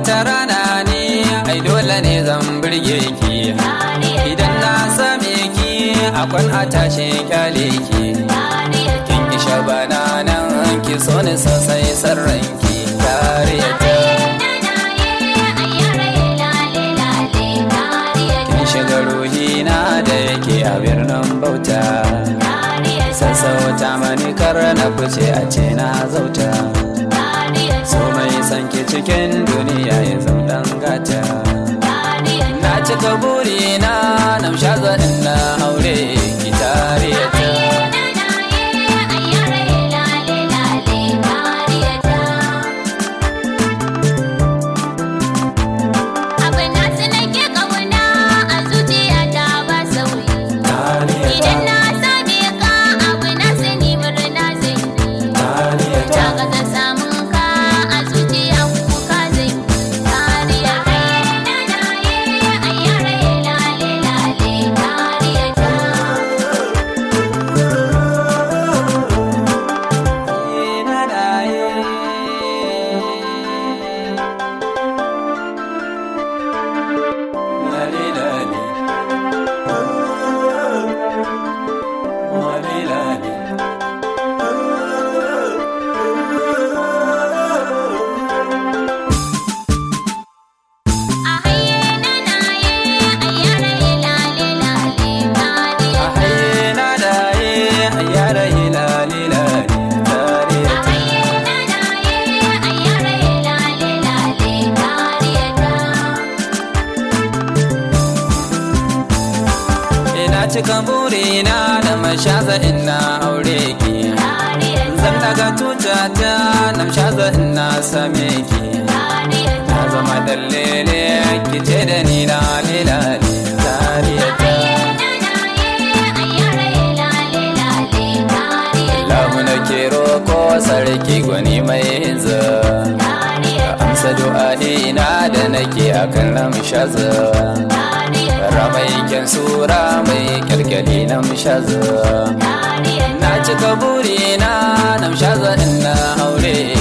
wata rana ne ai dole ne zan birge ki idan na same ki akwan a tashe kyale ki kin isha bana nan ki so ni sosai sarran ki tare ta kin shiga ruhina da yake a birnin bauta sassauta mani kar na fice a ce na zauta so mai san ki cikin duniya ya zaudan gata na cika burina na sha zaɗin na aure ki tare ta Idan na same ka abu na sani murna zai yi Ta ga ta samun ka a zuciya kuka zai yi Kariya na na ye ayyara ye lale lale kariya ta A haye na na ye ayyara ye lale lale kariya ta A haye na na ye ayyara ye lale lale kariya ta Ina cika burina da mashaza ina aure ki Kariya ta Zan daga tutata na mashaza ina same ki Na zama dallele ki ce da ni na lilali tariya ta Lahu na ke roko sarki gwani mai hinza Amsa du'a'ina da nake akan ramshaza Ramai kyan sura mai kyalkyali na mashaza Na cika burina na mashaza ina aure